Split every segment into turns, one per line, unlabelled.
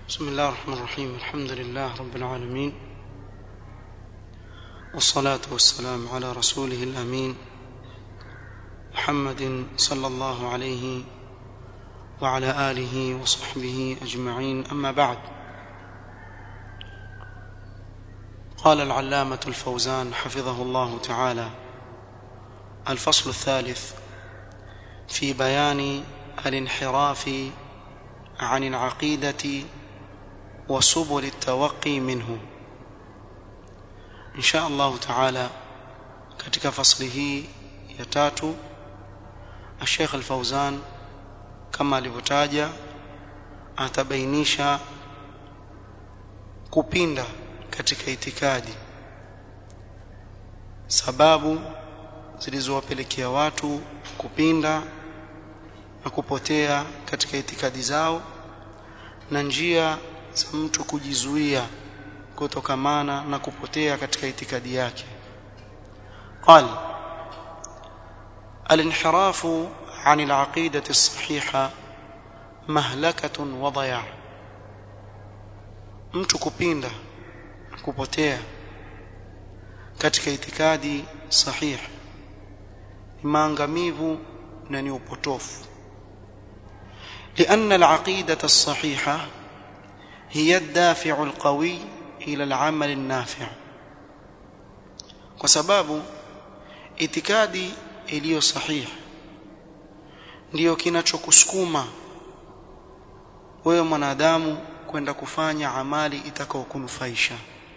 بسم الله الرحمن الرحيم الحمد لله رب العالمين والصلاة والسلام على رسوله الأمين محمد صلى الله عليه وعلى آله وصحبه أجمعين أما بعد قال العلامة الفوزان حفظه الله تعالى الفصل الثالث في بيان الانحراف عن العقيدة وسبل التوقي منه إن شاء الله تعالى katika fasli hii ya tatu Sheikh Al-Fauzan kama alivyotaja atabainisha kupinda katika itikadi sababu zilizowapelekea watu kupinda na kupotea katika itikadi zao na njia za mtu kujizuia kutokamana na kupotea katika itikadi yake قال الانحراف عن العقيدة الصحيحة مهلكة وضياع mtu kupinda kupotea katika itikadi sahihi ni maangamivu na ni upotofu لأن العقيدة الصحيحة هي الدافع القوي إلى العمل النافع وسبب itikadi iliyo sahihi ndiyo kinachokusukuma wewe mwanadamu kwenda kufanya amali itakayokunufaisha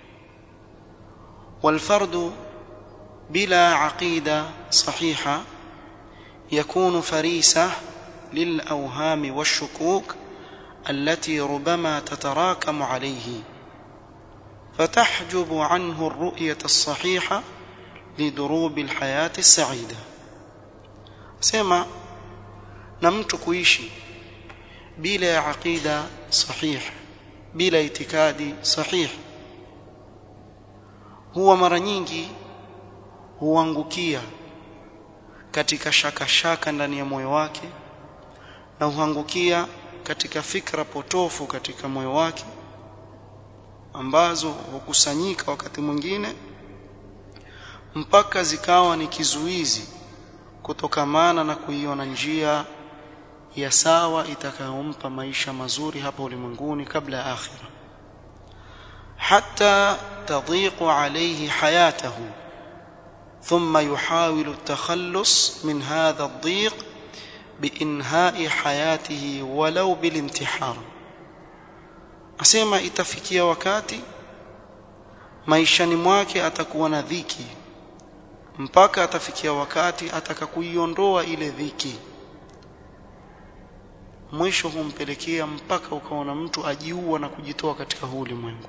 والفرد بلا عقيدة صحيحة يكون فريسة للأوهام والشكوك التي ربما تتراكم عليه فتحجب عنه الرؤية الصحيحة لدروب الحياة السعيدة سما نمت كويشي بلا عقيدة صحيح بلا اعتقاد صحيح huwa mara nyingi huangukia katika shaka shaka ndani ya moyo wake na huangukia katika fikra potofu katika moyo wake ambazo hukusanyika wakati mwingine mpaka zikawa ni kizuizi kutokamana na kuiona njia ya sawa itakayompa maisha mazuri hapa ulimwenguni kabla ya akhira حتى تضيق عليه حياته ثم يحاول التخلص من هذا الضيق بإنهاء حياته ولو بالانتحار asema itafikia wakati maishani mwake atakuwa na dhiki mpaka atafikia wakati atakakuiondoa ile dhiki mwisho humpelekea mpaka ukaona mtu ajiua na kujitoa katika huu ulimwengu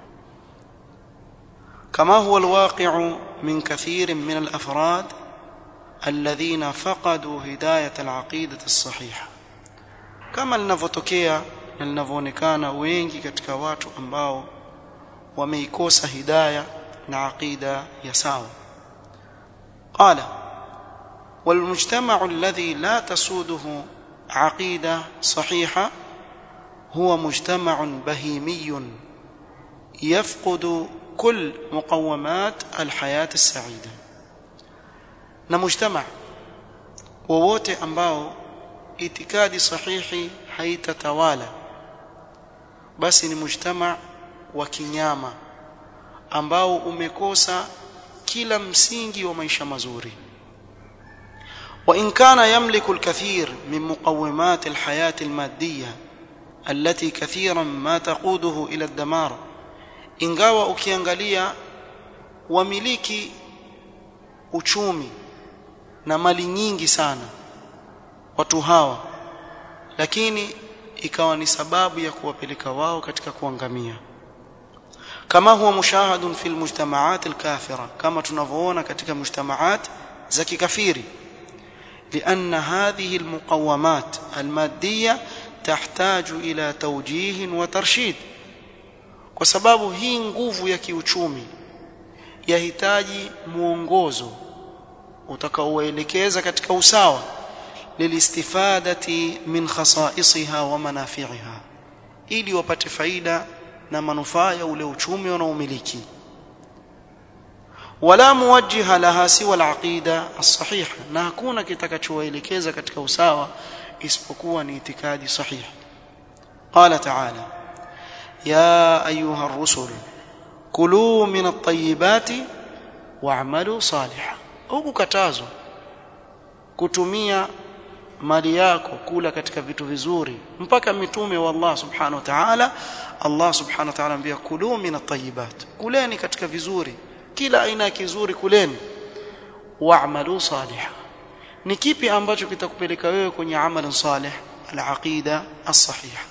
كما هو الواقع من كثير من الافراد الذين فقدوا هدايه العقيده الصحيحه كما linavyotokea na linavyoonekana wengi katika watu ambao wameikosa hidayah na aqida ya sawa قال والمجتمع الذي لا تسوده عقيده صحيحه هو مجتمع بهيمي يفقد كل مقومات الحياة السعيدة na mujtama wowote ambao itikadi sahihi haitatawala basi ni mujtama wa kinyama ambao umekosa kila msingi wa maisha mazuri وإن كان يملك الكثير من مقومات الحياة المادية التي كثيرا ما تقوده إلى الدمار ingawa ukiangalia wamiliki uchumi na mali nyingi sana watu hawa lakini ikawa ni sababu ya kuwapeleka wao katika kuangamia kama huwa mushahadun fil mujtamaat alkafira kama tunavyoona katika mujtamaat za kikafiri لأن هذه المقومات المادية تحتاج إلى توجيه وترشيد kwa sababu hii nguvu ya kiuchumi yahitaji muongozo utakaoelekeza katika usawa lilistifadati min khasaisiha wa manafi'iha ili wapate faida na manufaa ya ule uchumi wanaomiliki wala muwajjiha laha siwa alaqida as-sahiha na hakuna kitakachowaelekeza katika usawa isipokuwa ni itikadi sahihi qala ta'ala ya ayuha ar-rusul kulu min at-tayyibati wa'malu salihan huku katazo kutumia mali yako kula katika vitu vizuri mpaka mitume wa Allah subhanahu wa ta'ala Allah subhanahu wa ta'ala ambia kulu min at-tayyibat kuleni katika vizuri kila aina ya kizuri kuleni wa'malu salihan ni kipi ambacho kitakupeleka wewe kwenye amali salih al-aqida as-sahiha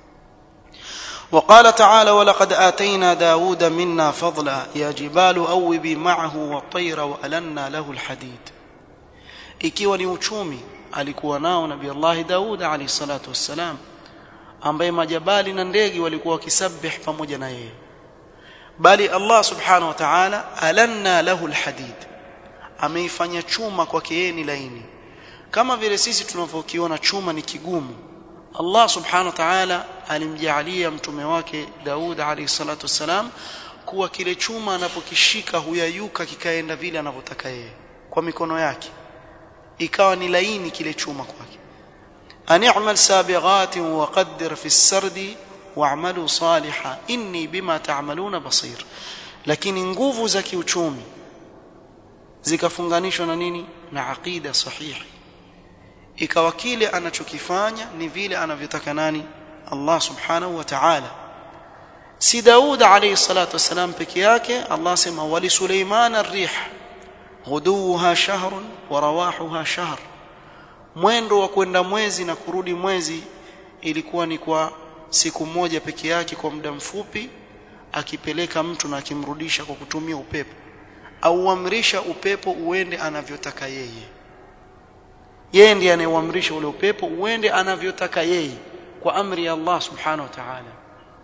وقال تعالى ولقد آتينا داود منا فضلا يا جبال أوبي معه والطير وألنا له الحديد ikiwa ni uchumi alikuwa nao nabii Allah Daud alayhi salatu wassalam ambaye majabali na ndege walikuwa wakisabih pamoja na yeye bali Allah subhanahu wa ta'ala alanna lahu alhadid ameifanya chuma kwake yeye ni laini kama vile sisi tunavyokiona chuma ni kigumu Allah subhanahu wa ta'ala alimjalia mtume wake Daud alayhi salatu wassalam kuwa kile chuma anapokishika huyayuka kikaenda vile anavyotaka yeye kwa mikono yake ikawa ni laini kile chuma kwake ani'mal sabighatin wa qaddir fi as-sardi wa'malu salihan inni bima ta'maluna basir lakini nguvu za kiuchumi zikafunganishwa na nini na aqida sahihi ikawa kile anachokifanya ni vile anavyotaka nani Allah subhanahu wa ta'ala si Daud alayhi salatu wasalam peke yake Allah sema wali Suleiman ar-rih ghuduha shahrun wa rawahuha shahr mwendo wa kwenda mwezi na kurudi mwezi ilikuwa ni kwa siku moja peke yake kwa muda mfupi akipeleka mtu na akimrudisha kwa kutumia upepo au amrisha upepo uende anavyotaka yeye yeye ndiye anayeamrisha ule upepo uende anavyotaka yeye kwa amri ya Allah subhanahu wa ta'ala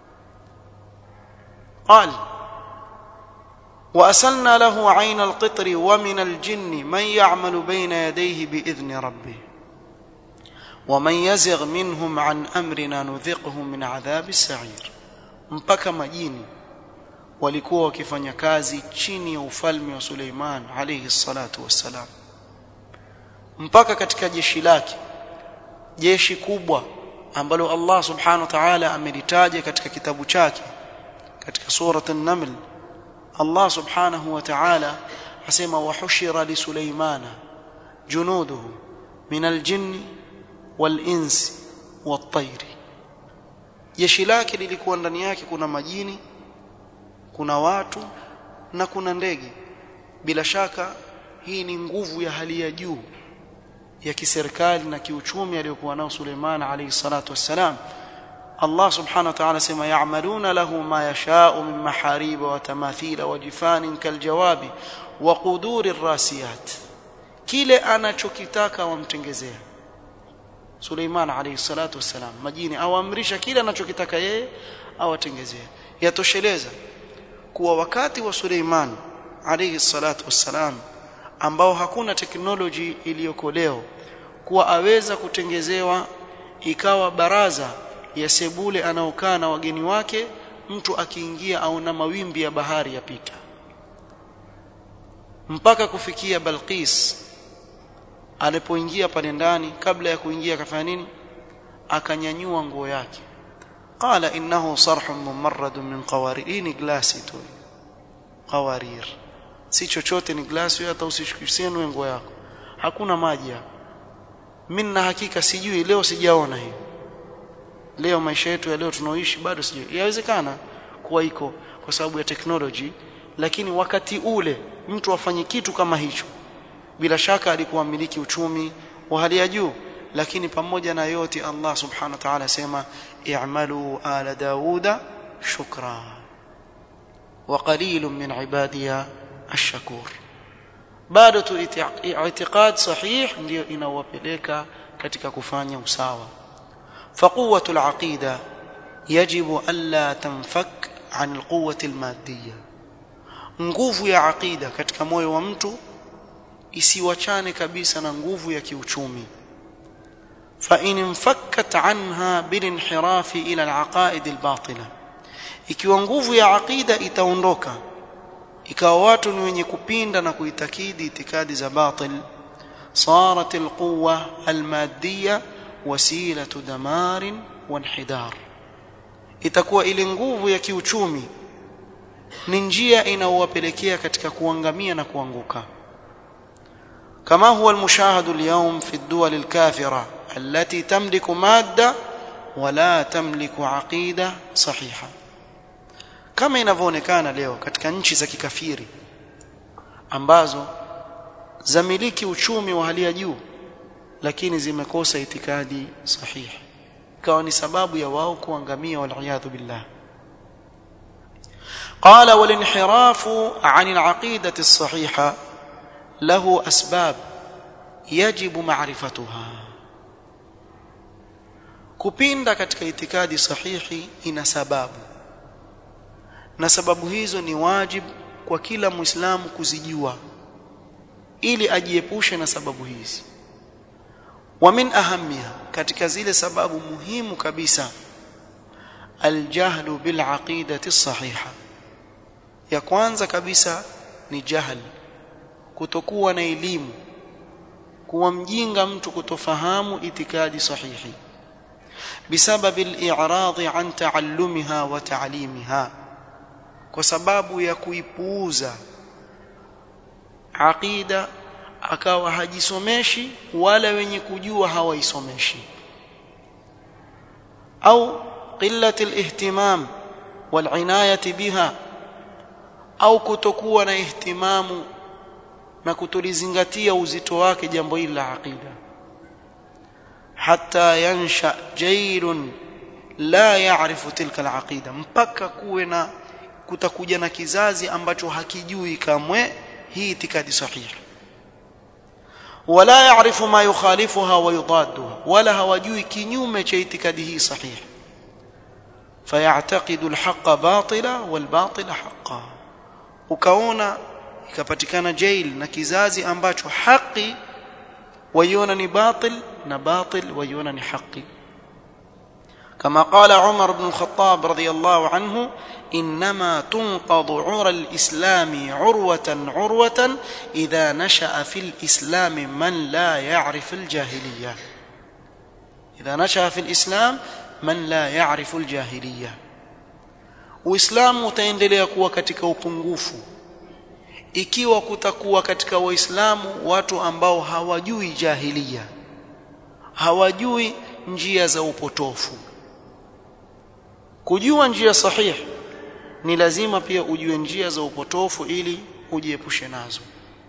قال وأسلنا له عين القطر ومن الجن من يعمل بين يديه بإذن ربه ومن يزغ منهم عن أمرنا نذقه من عذاب السعير mpaka majini walikuwa wakifanya kazi chini ya ufalme wa Suleiman alayhi salatu wassalam mpaka katika jeshi lake jeshi kubwa ambalo Allah subhanahu wa ta'ala amelitaja katika kitabu chake katika surat an-naml Allah subhanahu wa ta'ala asema wahushira li Suleimana junuduhu min al-jinni wal-insi wat-tayri jeshi lake lilikuwa ndani yake kuna majini kuna watu na kuna ndege bila shaka hii ni nguvu ya hali ya juu ya kiserikali na kiuchumi aliyokuwa nao Suleiman alayhi salatu wassalam Allah subhanahu wa ta'ala sema ya'maluna lahu ma yasha'u min maharib wa tamathila wa jifanin kaljawabi wa quduri rasiyat kile anachokitaka wamtengezea Suleiman alayhi salatu wassalam majini awamrisha kile anachokitaka yeye awatengezea yatosheleza kuwa wakati wa Suleiman alayhi salatu wassalam ambao hakuna teknoloji iliyoko leo kuwa aweza kutengezewa ikawa baraza ya sebule anaokaa na wageni wake mtu akiingia au na mawimbi ya bahari yapita mpaka kufikia Balqis alipoingia pale ndani kabla ya kuingia akafanya nini akanyanyua nguo yake qala innahu sarhun mumarradun min qawarir ni glasi tu qawarir si chochote ni glasi hata usishikisie nguo yako hakuna maji hapo mimi na hakika sijui leo sijaona hiyo leo maisha yetu ya leo tunaoishi bado sijui yawezekana kuwa iko kwa sababu ya technology lakini wakati ule mtu afanye kitu kama hicho bila shaka alikuwa mmiliki uchumi wa hali ya juu lakini pamoja na yote Allah subhanahu wa ta'ala sema i'malu ala dauda shukra wa qalilun min ibadiya ash-shakur bado tu i'tiqad sahih ndio inawapeleka katika kufanya usawa فقوه العقيده يجب الا تنفك عن القوه الماديه nguvu ya aqida katika moyo wa mtu isiwachane kabisa na nguvu ya kiuchumi فإن انفكت عنها بالانحراف إلى العقائد الباطلة ikiwa nguvu ya aqida itaondoka ikawa watu ni wenye kupinda na kuitakidi itikadi za batil صارت القوة المادية وسيلة دمار وانحدار itakuwa ile nguvu ya kiuchumi ni njia inayowapelekea katika kuangamia na kuanguka كما هو المشاهد اليوم في الدول الكافرة التي تملك مادة ولا تملك عقيدة صحيحة kama inavyoonekana leo katika nchi za kikafiri ambazo zamiliki uchumi wa hali ya juu lakini zimekosa itikadi sahihi ikawa ni sababu ya wao kuangamia waliyadhu billah قال والانحراف عن العقيدة الصحيحة له أسباب يجب معرفتها kupinda katika itikadi sahihi ina sababu na sababu hizo ni wajib kwa kila muislamu kuzijua ili ajiepushe na sababu hizi wa min ahamiha katika zile sababu muhimu kabisa aljahlu bil aqidati sahiha ya kwanza kabisa ni jahl kutokuwa na elimu kuwa mjinga mtu kutofahamu itikadi sahihi بسبب الإعراض عن تعلمها وتعليمها kwa sababu ya kuipuuza aqida akawa hajisomeshi wala wenye kujua hawaisomeshi au qillati alihtimam walinayati biha au kutokuwa na ihtimamu na kutulizingatia uzito wake jambo hili la aqida hatta yansha jailun la ya'rifu tilka alaqida mpaka kuwe na kutakuja na kizazi ambacho hakijui kamwe hii itikadi sahihi wala ya'rifu ma yukhalifuha wa yudadduha wala hawajui kinyume cha itikadi hii sahihi fayataqidu alhaqqa batila walbatila haqqan ukaona ikapatikana jail na kizazi ambacho haki waiona ni batil na batil waiona ni haki كما قال عمر بن الخطاب رضي الله عنه انما تنقض عرى الاسلام عروه عروه اذا نشا في الاسلام من لا يعرف الجاهليه اذا نشا في الاسلام من لا يعرف الجاهليه uislamu utaendelea kuwa katika upungufu ikiwa kutakuwa katika waislamu watu ambao hawajui jahilia hawajui njia za upotofu kujua njia sahihi ni lazima pia ujue njia za upotofu ili ujiepushe nazo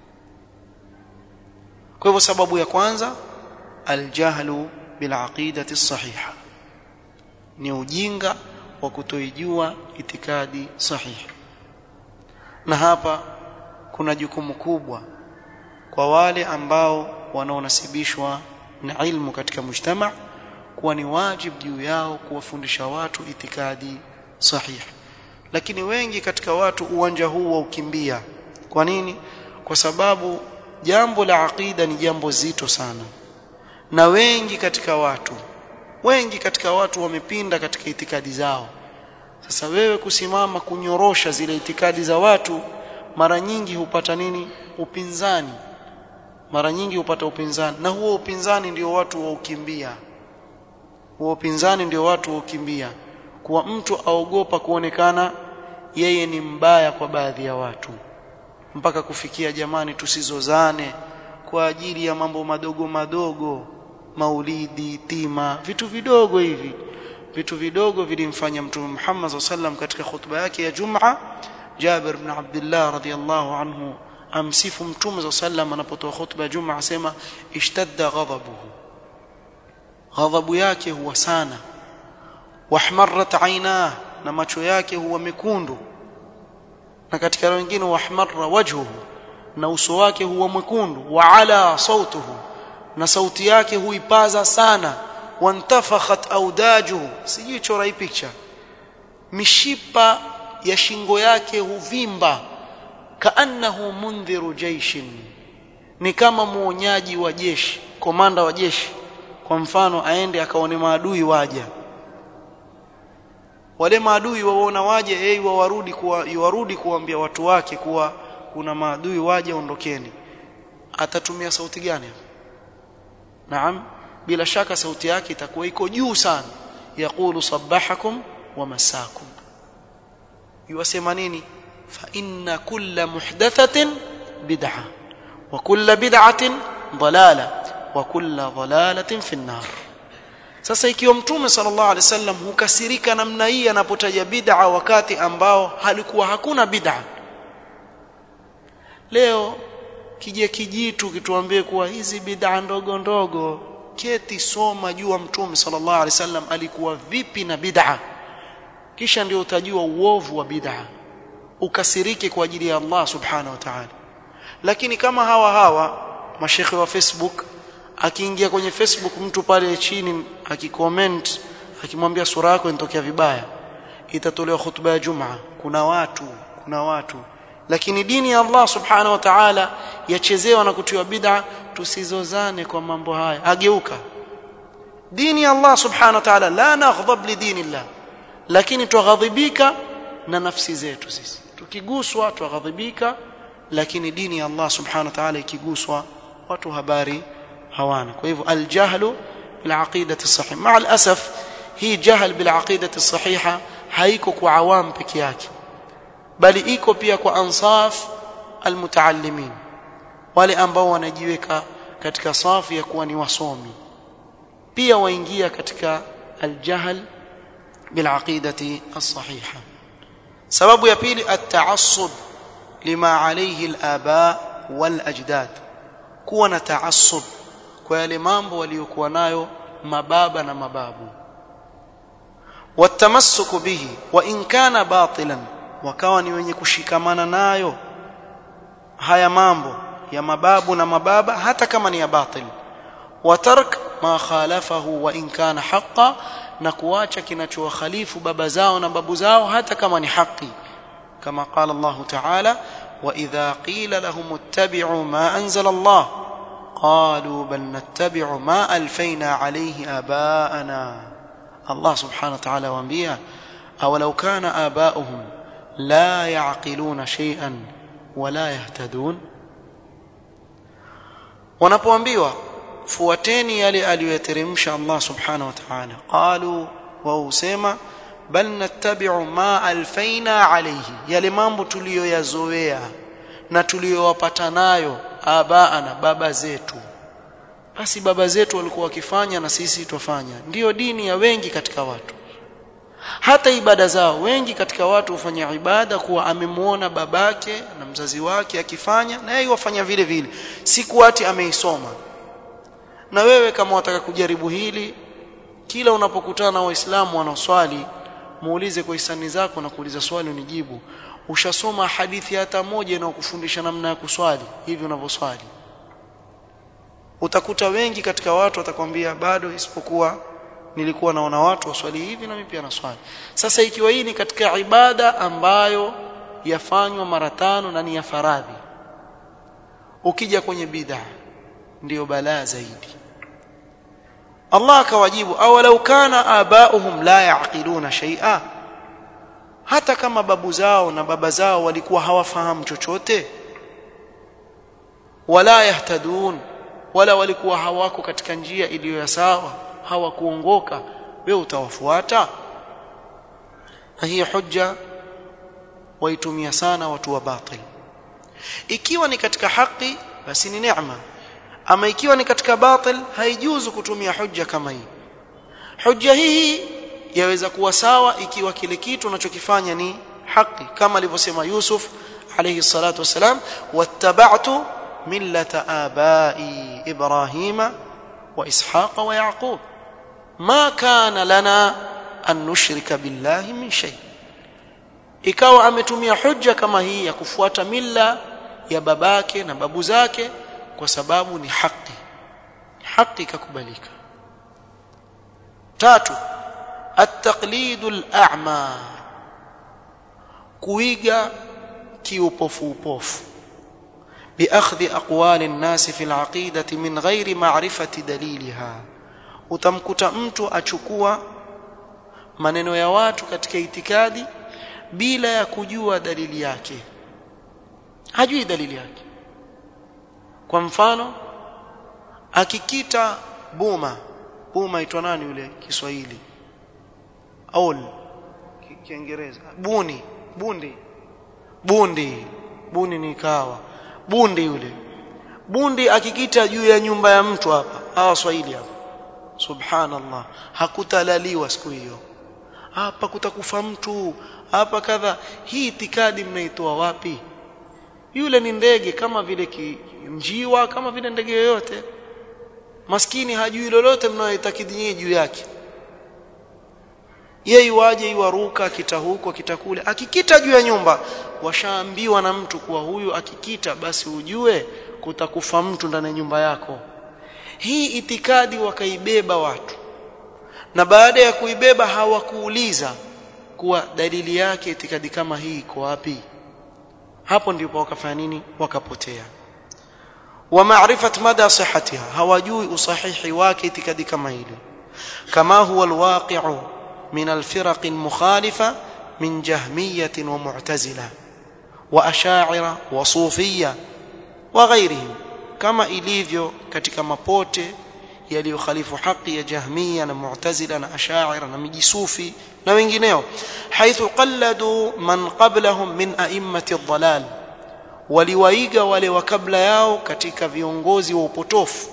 kwa hivyo sababu ya kwanza aljahlu bilaqidati sahiha ni ujinga wa kutoijua itikadi sahihi na hapa kuna jukumu kubwa kwa wale ambao wanaonasibishwa na ilmu katika mujtama kuwa ni wajib juu yao kuwafundisha watu itikadi sahihi lakini wengi katika watu uwanja huu wa ukimbia kwa nini kwa sababu jambo la aqida ni jambo zito sana na wengi katika watu wengi katika watu wamepinda katika itikadi zao sasa wewe kusimama kunyorosha zile itikadi za watu mara nyingi hupata nini upinzani mara nyingi hupata upinzani na huo upinzani ndio watu waukimbia huo upinzani ndio watu waukimbia kuwa mtu aogopa kuonekana yeye ni mbaya kwa baadhi ya watu mpaka kufikia jamani tusizozane kwa ajili ya mambo madogo madogo maulidi tima vitu vidogo hivi vitu vidogo vilimfanya mtume Muhammad sallam katika khutba yake ya Jum'a Jabir ibn Abdullah radhiyallahu anhu amsifu mtume sallam anapotoa khutba ya Jum'a asema ishtadda ghadabuhu ghadhabu yake huwa sana wahmarrat aynah na macho yake huwa mekundu na katika wengine wahmarra wajhuhu na uso wake huwa mwekundu wa ala sautuhu na sauti yake huipaza sana wantafakhat audajuhu sijui chora hii picha mishipa ya shingo yake huvimba kaannahu mundhiru jaishin ni kama muonyaji wa jeshi komanda wa jeshi kwa mfano aende akaone maadui waja wale maadui waona waje hey, wawarudi kuwa warudi kuambia watu wake kuwa kuna maadui waje ondokeni atatumia sauti gani naam bila shaka sauti yake itakuwa iko juu sana yaqulu sabbahakum wa masakum yuwasema nini fa inna kulla muhdathatin bid'ah wa kulla bid'atin dalala wa kulla dalalatin fi an-nar sasa ikiwa mtume sallallahu alaihi wasallam hukasirika namna hii anapotaja bid'a wakati ambao halikuwa hakuna bid'a leo kije kijitu kituambie kuwa hizi bid'a ndogo ndogo keti soma jua mtume sallallahu alaihi wasallam alikuwa vipi na bid'a kisha ndio utajua uovu wa bid'a ukasirike kwa ajili ya Allah subhanahu wa ta'ala lakini kama hawa hawa mashekhe wa Facebook akiingia kwenye Facebook mtu pale chini akicomment akimwambia sura yako inatokea vibaya itatolewa hutuba ya Jumaa kuna watu kuna watu lakini dini ya Allah subhanahu wa ta'ala yachezewa na kutiwa bid'a tusizozane kwa mambo haya ageuka dini ya Allah subhanahu wa ta'ala la naghdab li dinillah lakini tughadhibika na nafsi zetu sisi tukiguswa tughadhibika lakini dini ya Allah subhanahu wa ta'ala ikiguswa watu habari hawana kwa hivyo aljahlu bil aqidati sahih ma alasaf hii jahl bil aqidati sahiha haiko kwa awam peke yake bali iko pia kwa ansaf almutaallimin wale ambao wanajiweka katika safu ya kuwa ni wasomi pia waingia katika aljahl bil aqidati as-sahiha sababu ya pili at-ta'assub lima alayhi al-aba wal ajdad kuwa na ta'assub kwa yale mambo waliokuwa nayo mababa na mababu watamassuku bihi wa in kana batilan wakawa ni wenye kushikamana nayo haya mambo ya mababu na mababa hata kama ni ya batil watark ma khalafahu wa in kana haqqan na kuacha kinachowakhalifu baba zao na babu zao hata kama ni haki kama qala Allah ta'ala wa idha qila lahum ittabi'u ma anzala Allah qalu bal nattabi'u ma alfayna alayhi aba'ana Allah subhanahu wa ta'ala waambia awalau kana aba'uhum la ya'qiluna shay'an wala yahtadun wanapoambiwa fuateni yale aliyoyateremsha Allah subhanahu wa ta'ala qalu wa usema bal nattabi'u ma alfaina alayhi yale mambo tuliyoyazoea na tuliyowapata nayo abaana baba zetu basi baba zetu walikuwa wakifanya na sisi twafanya ndiyo dini ya wengi katika watu hata ibada zao wengi katika watu hufanya ibada kuwa amemuona babake na mzazi wake akifanya na yeye wafanya vile vile siku ati ameisoma na wewe kama wataka kujaribu hili kila unapokutana na waislamu wanaoswali muulize kwa hisani zako na kuuliza swali unijibu ushasoma hadithi hata moja inayokufundisha namna ya kuswali hivi unavyoswali utakuta wengi katika watu watakwambia bado isipokuwa nilikuwa naona watu waswali hivi na mimi pia naswali sasa ikiwa hii ni katika ibada ambayo yafanywa mara tano na ni ya faradhi ukija kwenye bid'a ndiyo balaa zaidi Allah akawajibu awalau kana abauhum la yaqiluna shay'a hata kama babu zao na baba zao walikuwa hawafahamu chochote wala yahtadun wala walikuwa hawako katika njia iliyo ya sawa hawakuongoka wewe utawafuata na hii hujja waitumia sana watu wa batil ikiwa ni katika haki basi ni neema ama ikiwa ni katika batil haijuzu kutumia hujja kama hii hujja hii yaweza kuwa sawa ikiwa kile kitu unachokifanya ni haki kama alivyosema Yusuf alayhi salatu wasalam wattaba'tu millata abai ibrahima wa ishaqa wa yaqub ma kana lana an nushrika billahi min shay ikawa ametumia hujja kama hii ya kufuata milla ya babake na babu zake kwa sababu ni haki haki ikakubalika tatu at-taqlid al-a'ma kuiga kiupofu upofu بأخذ أقوال الناس في العقيدة من غير معرفة دليلها utamkuta mtu achukua maneno ya watu katika itikadi bila ya kujua dalili yake hajui dalili yake kwa mfano akikita buma buma itwa nani yule Kiswahili aul Kiingereza buni bundi bundi buni ni kawa bundi yule bundi akikita juu ya nyumba ya mtu hapa hawa Swahili hapa subhanallah hakutalaliwa siku hiyo hapa kutakufa mtu hapa kadha hii itikadi mnaitoa wapi yule ni ndege kama vile njiwa kama vile ndege yoyote maskini hajui lolote mnayoitakidi nyinyi juu yake yeye waje iwaruka kita huko kita kule akikita juu ya nyumba washaambiwa na mtu kuwa huyu akikita basi ujue kutakufa mtu ndani ya nyumba yako hii itikadi wakaibeba watu na baada ya kuibeba hawakuuliza kuwa dalili yake itikadi kama hii iko wapi hapo ndipo wakafanya nini wakapotea wa maarifat mada sihhatiha hawajui usahihi wake itikadi kama ile kama huwa alwaqi'u min alfiraq almukhalifa min jahmiyah wa mu'tazila wa ash'ira wa sufiyya wa ghayrihim kama ilivyo katika mapote yaliyokhalifu haki ya jahmiya na mu'tazila na ash'ira na mijisufi na wengineo haithu qalladu man qablahum min a'immati ad-dhalal waliwaiga wale wa kabla yao katika viongozi wa upotofu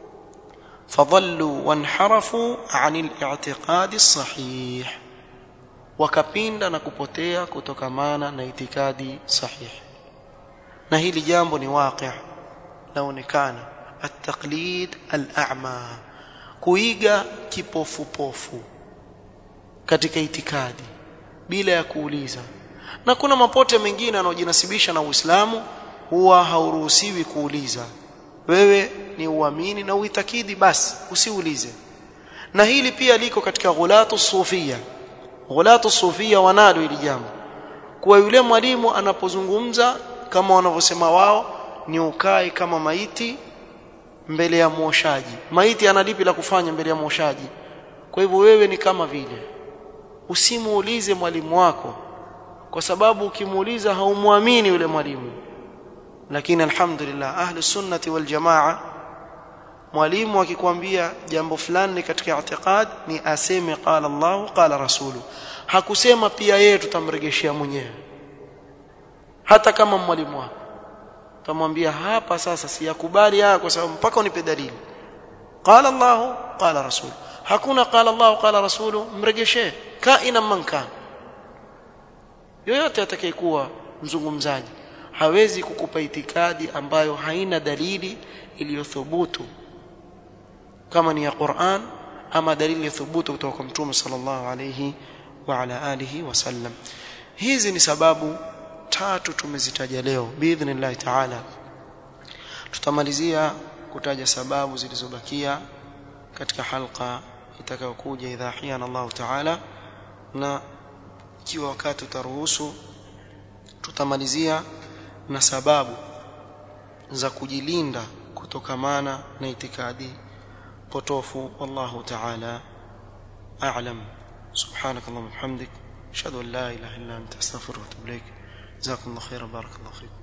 fadhallu wanharafu 'anil i'tiqadi sahih wakapinda na kupotea kutokamana na itikadi sahihi na hili jambo ni waqi' laonekana at-taqlid al-a'ma kuiga kipofupofu katika itikadi bila ya kuuliza na kuna mapote mengine yanayojinasibisha na Uislamu huwa hauruhusiwi kuuliza wewe ni uamini na uitakidi basi usiulize na hili pia liko katika ghulatu sufia ghulatu sufia wanalo hili jambo kuwa yule mwalimu anapozungumza kama wanavyosema wao ni ukae kama maiti mbele ya mwoshaji maiti analipi la kufanya mbele ya mwoshaji kwa hivyo wewe ni kama vile usimuulize mwalimu wako kwa sababu ukimuuliza haumwamini yule mwalimu lakini alhamdulillah ahli sunnati wal jamaa mwalimu akikwambia jambo fulani katika i'tiqad ni aseme qala Allah qala rasulu hakusema pia yeye tutamregeshia mwenyewe hata kama mwalimu wako tamwambia hapa sasa siyakubali haya kwa sababu mpaka unipe dalili qala Allah qala rasul hakuna qala Allah qala rasulu mregeshee kaina man kana yoyote atakayekuwa mzungumzaji hawezi kukupa itikadi ambayo haina dalili iliyothubutu kama ni ya Qur'an ama dalili ya thubutu kutoka kwa Mtume sallallahu alayhi wa ala alihi wasallam hizi ni sababu tatu tumezitaja leo biidhnillah ta'ala tutamalizia kutaja sababu zilizobakia katika halqa itakayokuja idha hiyana Allah ta'ala na ikiwa wakati utaruhusu tutamalizia na sababu za kujilinda kutokamana na itikadi potofu wallahu ta'ala a'lam subhanak allahumma hamdik ashhadu an la ilaha illa anta astaghfiruka wa atubu ilaik jazakumullahu khairan barakallahu fiik